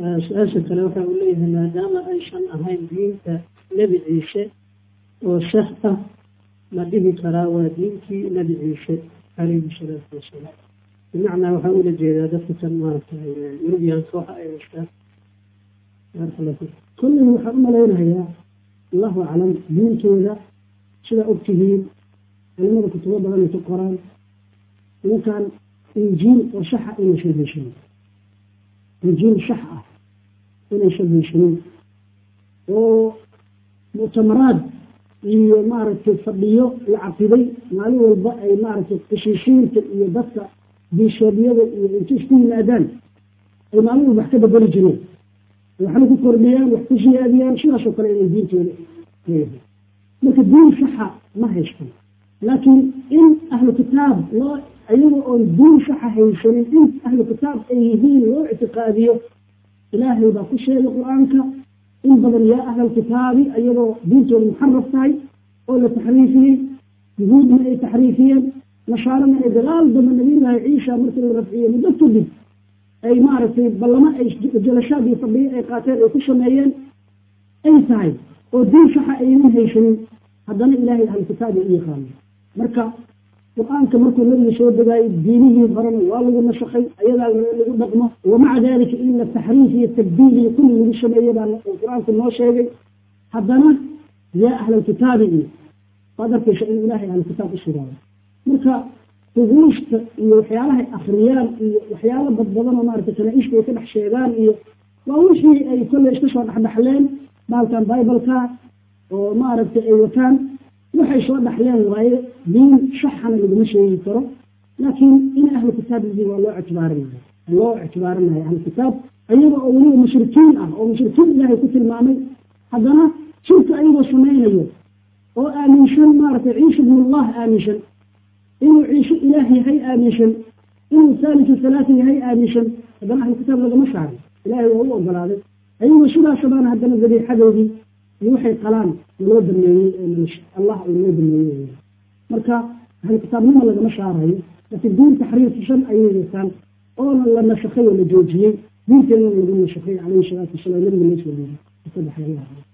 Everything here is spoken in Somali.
su-aasha kale waxa uu leeyahay maadaama aysan ahayn diinta nebi ciise oo sax ah ma dhihi karaa waa diintii nebi ciise calayhi salaatu wasalaam bimacnaa waxaa ula jeedaa dadka kan maaragtay yurubiyaanka waxa ay haystaan kolley waxaan u malaynayaa allahu aclam diintooda sidaa ogtihiin culimada kutubo badan ay ku qoraan ninkan injiil oo saxa inaysan heshinin injiil sax ah inaysan heshinin oo muctamaraad iyo maaragtay fadhiyo la caqiday maalin walba ay maaragtay qishiishiinta iyo dadka biishoobiyada iyo inta isku yimaadaan ay maalin walba wax ka bedeli jireen waxna ku kordhiyaan wax ku siyaadiyaan sidaasoo kale inay diintooda leeyahay marka diin saxa ma haystan laakiin in ahlu kitaab loo iyaga oon diin saxa haysanin in ahlu kitaab ay yihiin loo ictiqaadiyo ilaahay baa ku sheegay qur-aanka in badan yaa ahla kitaabi iyadoo diintooda muxaraf tahay oo la taxriifiyey yuhuudna ay taxriifiyeen nasaarana ay dagaal damba nabiyullaahi ciisa markii la rafciyey muddo kadib ay maaragtay ballamo ay jalashaad iyo fadhiyo ay qaateen ay ku sameeyeen ay tahay oo diin saxa aynan haysanin haddana ilaahay ahlu kitaabi u yaqaano marka qur-aanka markuu nabiga soo degaayay diinihii horena waa lagu nasakhay ayadaa lagu dhaqmo wamaca dalika in la taxriif iyo tabdiil iyo kulli lagu sameeye baa qur-aanku noo sheegay haddana yaa ahlalkitaabi iyo waad arkaysa in ilaahay ahlukitaab u sugaayo marka rubuusta iyo waxyaalahay akriyaan iyo waxyaalo badbadan oo maarata kanaa-ishka ay ka dhex sheegaan iyo waa wixii ay kolley iska soo dhexdhexleen baalkan bibaleka oo maaragtay ay wataan waxay soo dhaxleen waaye diin saxana laguma sheegi karo laakiin in ahlu kitaab yihiin waa loo ictibaarinaya loo ictibaarinaya ahlu kitaab ayaga oo weliba mushrikiin ah oo mushrikiin ilaahay ku tilmaamay haddana shirka ayagoo samaynayo oo aaminsan maaragtay ciisa ibnullah aaminsan inuu ciise ilaah yahay aaminsan inuu saalisu salaata yahay aaminsan haddana ahlu kitaab lagama saarin ilaahay waa u ogolaaday ayagoo sidaasabana haddana dabiixadoodii iyo waxay qalaan naloo dameeyey allah uu noo dameeyey marka ahlu kitaabnimo lagama saarayo laakiin diin taxriirsan ayay yeesaan oona la nasakhay oo la joojiyey diinteena lagu nasakhay calayhi salaatu wasalaam nabiga loo soo dhiibay